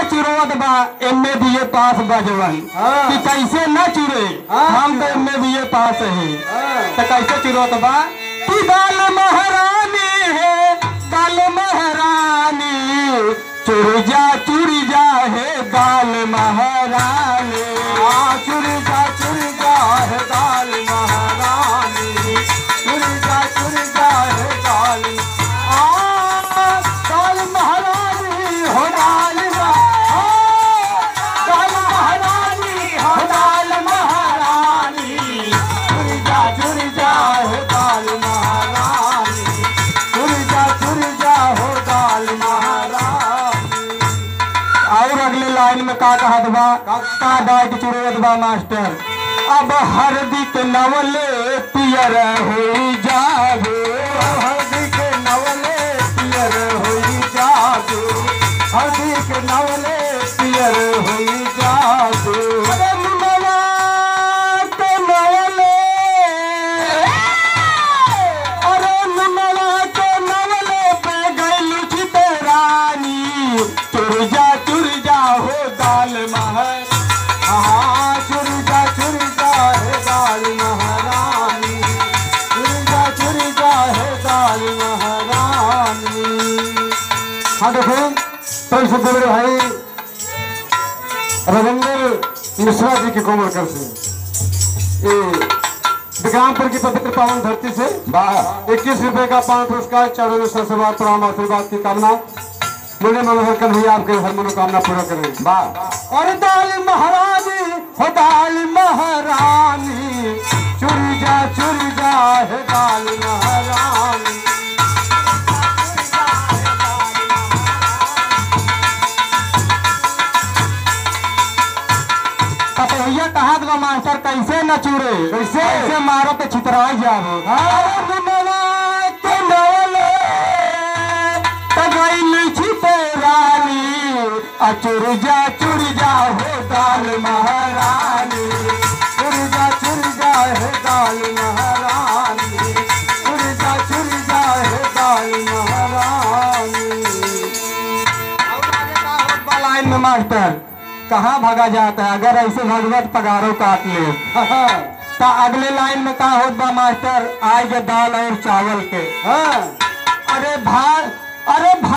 चुरवत बा M A B ए पास बजवन हाँ। कि कैसे न चुरे हाँ, हम तो एम ए बी ए पास है हाँ। तो कैसे चुरवत बा कि दाल महारानी है दाल महारानी चुर जा चुर जा है दाल महारानी आ चुर जा चुर जा है दाल महारानी चुर जा चुर जा है दाल आ दाल महारानी हो दाल मा- आ, दाल महारानी हो दाल महारानी चुर जा चुर जा है दाल महारानी चुर जा चुर जा हो दाल महारानी और अगले लाइन में का कहत बा का डाइट चुरवत बा मास्टर अब हरदी के नवले पियर हो जावे हल्दी के नवले पियर हुई जादू हल्दी के नवले पियर हुई जादू अरे मुनवा के नवले अरे मुनवा के नवले पे गइल छिते रानी चुर जा चुर जा हो दाल महर हाँ चुर जा चुर जा है दाल महारानी चुर जा चुर जा है दाल महारानी हाँ देखो तो इसे बोल रहे भाई रविंद्र मिश्रा जी की कोमल कर से ये विक्रमपुर की पवित्र पावन धरती से इक्कीस रुपए का पावन पुरस्कार चारों में सरसवार प्रणाम आशीर्वाद की कामना मुझे मनोहर कन्हैया आपके हर मनोकामना पूरा करें वाह और दाल महारानी हो दाल महारानी चुर जा चुर जा है दाल महारानी पतोहिया कहा बा मास्टर कैसे न चूरे कैसे? कैसे मारो तो छितरा जाओ अरे मुनवा के नवले तगैल छिते रानी आ चुर जा चुर जा हो दाल महारानी चुर जा चुर जा है दाल महारानी चुर जा चुर जा है दाल महारानी लाइन में मास्टर कहाँ भागा जाता है अगर ऐसे भगवत पगारों काट ले हाँ तो अगले लाइन में का होत बा मास्टर आए के दाल और चावल के हाँ अरे भाई अरे भा